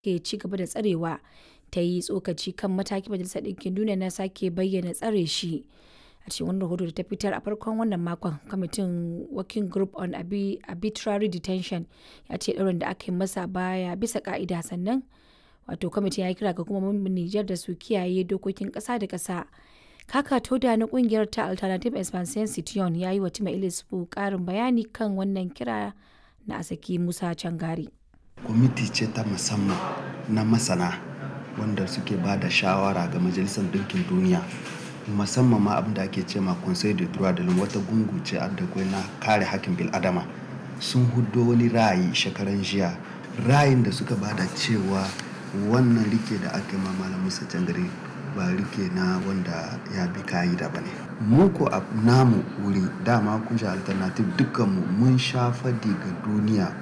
ke ci gaba da tsarewa ta yi tsokaci kan mataki majalisar ɗinkin duniya na sake bayyana tsare shi a cikin wani rahoto da ta fitar a farkon wannan makon kwamitin working group on arbitrary detention ya ce ɗaurin da aka yi masa baya bisa ka'ida sannan wato kwamitin ya kira ga hukumomin Nijar da su kiyaye dokokin ƙasa da ƙasa kaka toda na kungiyar ta alternative expansion citiyon ya yi wa tima ilisfu ƙarin bayani kan wannan kira na asaki musa cangari kwamiti ce ta musamman na masana wanda suke ba da shawara ga majalisar ɗinkin duniya musamman ma abin da ake ce ma conseil de droit de l'homme wata gungu ce da na kare hakkin bil'adama sun hudo wani ra'ayi shekaran jiya ra'ayin da suka bada cewa wannan rike da aka ma malam musa cangare ba rike na wanda ya bi ka'ida ba ne mu ko a namu wuri dama kun alternative dukkanmu mun sha fadi ga duniya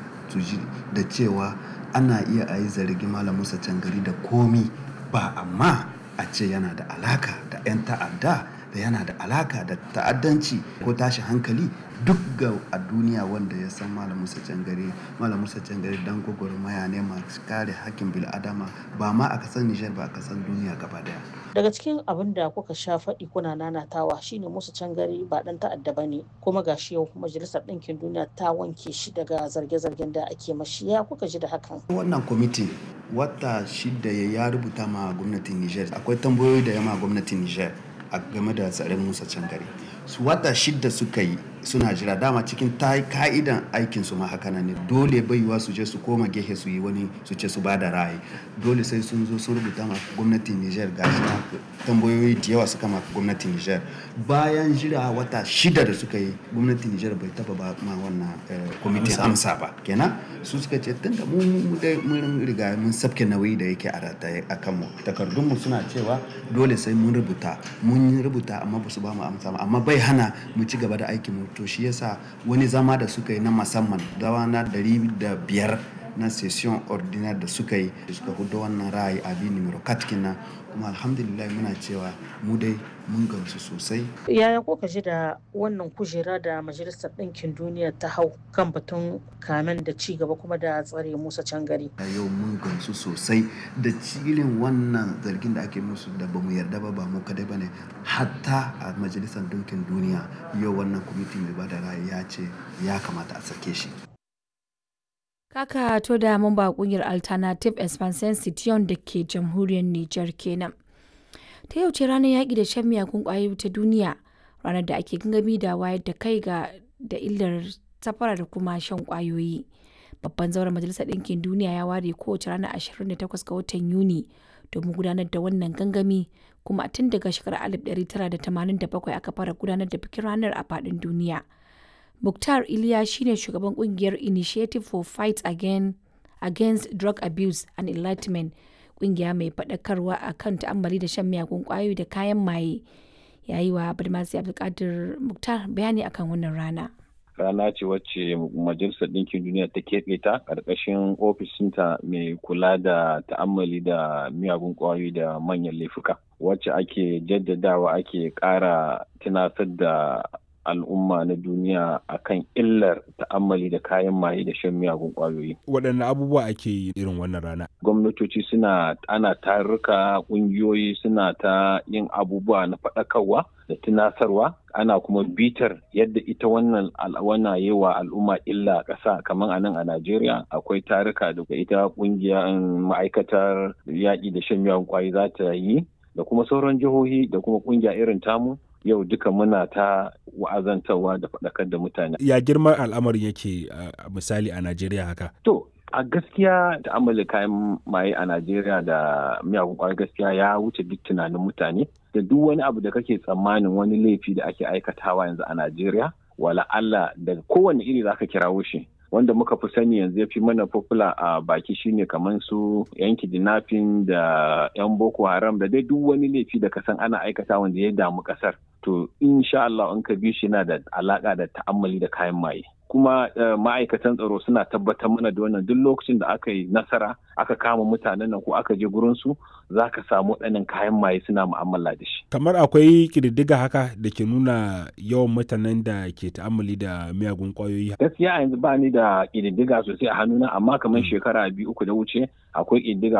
da cewa ana iya a yi zargi malam musa cangari da komi ba amma a ce yana da alaka da 'yan ta'adda da yana da alaka da ta'addanci ko tashi hankali duk ga a duniya wanda ya san malam musa cangare malam musa cangare dan gwagwarmaya ne masu kare hakkin bil'adama ba ma a kasar nijar ba a kasar duniya gaba daya daga cikin abin da kuka sha faɗi kuna nanatawa shine musa cangare ba dan ta'adda ba ne kuma gashi yau majalisar ɗinkin duniya ta wanke shi daga zarge-zargen da ake mashi ya kuka ji da hakan wannan kwamiti wata shida ya rubuta ma gwamnatin nijar akwai tambayoyi da yama gwamnatin nijar a game da tsaron musa cangare su wata shida suka yi suna jira dama cikin ta ka'idan aikin su ma haka ne dole baiwa su je su koma gehe su yi wani su ce su bada ra'ayi dole sai sun zo sun rubuta ma gwamnatin Niger gashi tambayoyi da yawa suka ma gwamnatin Niger bayan jira wata shida da suka yi gwamnatin Niger bai taba ba ma wannan kwamitin amsa ba kenan su suka ce tunda mu mun riga mun sabke nauyi da yake a rataye a kanmu takardun mu suna cewa dole sai mun rubuta mun rubuta amma ba su ba mu amsa amma bai hana mu ci gaba da aikin mu to shi yasa wani zama da suka yi na musamman dawa na dari da biyar na session ordinaire da suka yi suka hudu wannan ra'ayi a bi numero katkina kuma alhamdulillah muna cewa mu dai mun gamsu sosai yaya ko ji da wannan kujera da majalisar ɗinkin duniya ta hau kan batun kamen da ci gaba kuma da tsare musa can gari yau mun gamsu sosai da cilin wannan zargin da ake musu da bamu yarda ba ba mu kadai bane hatta a majalisar ɗinkin duniya yau wannan kwamiti mai bada ra'ayi ya ce ya kamata a sake shi Kaka to da mamba kungiyar Alternative Expansion Citiyon da ke jamhuriyar Nijar kenan. Ta yau ce ranar yaƙi da shan miyagun ƙwayoyi ta duniya, ranar da ake gangami da wayar da kai ga da illar safara da kuma shan ƙwayoyi. Babban zauren Majalisar Ɗinkin Duniya ya ware kowace ranar 28 ga watan Yuni domin gudanar da wannan gangami kuma tun daga shekarar 1987 aka fara gudanar da bikin ranar a faɗin duniya. Mukhtar Iliya shine shugaban kungiyar Initiative for Fight Again, Against Drug Abuse and Enlightenment, kungiya mai faɗakarwa a kan ta'ammali da shan miyagun ƙwayoyi da kayan maye. Ya yi wa Badmasi Abdulkadir Mukhtar bayani akan wannan rana. rana ce wacce majalisar ɗinkin duniya ta keɓe ta ƙarƙashin ofishinta mai kula da ta'ammali da miyagun ƙwayoyi da manyan laifuka wacce ake jaddadawa ake ƙara tunasar da al'umma na duniya akan illar ta'ammali da kayan maye da shan miyagun kwayoyi. Waɗanne abubuwa ake yi irin wannan rana? Gwamnatoci suna ana tarurruka ƙungiyoyi suna ta yin abubuwa na faɗakarwa da tunasarwa ana kuma bitar yadda ita wannan al'awana yi wa al'umma illa a ƙasa kamar a nan a Najeriya akwai taruka da ita ƙungiyar ma'aikatar yaƙi da shan miyagun kwayoyi za ta yi da kuma sauran jihohi da kuma ƙungiya irin tamu yau duka muna ta wa'azantarwa da faɗakar da mutane. Ya girman al'amarin yake a misali a Najeriya haka? To, a gaskiya da amala kayan maye a Najeriya da miyagun kwayar gaskiya ya wuce duk tunanin mutane. Da duk wani abu da kake tsammanin wani laifi da ake aikatawa yanzu a Najeriya, wala Allah daga kowane iri za ka kirawo shi. wanda muka fi sani yanzu ya fi mana popular a baki shine kamar su yan kidnapping da yan boko haram da dai duk wani laifi da kasan ana aikata wanda ya damu kasar to insha Allah in ka bi shi yana da alaka da ta'ammali da kayan maye kuma ma'aikatan tsaro suna tabbatar mana da wannan duk lokacin da aka yi nasara aka kama mutanen nan ko aka je gurin su za ka samu ɗanin kayan maye suna mu'amala da shi kamar akwai ƙididdiga haka da ke nuna yawan mutanen da ke ta'ammali da miyagun ƙwayoyi gaskiya yanzu ba ni da ƙididdiga sosai a hannuna amma kamar shekara biyu uku da wuce akwai ƙididdiga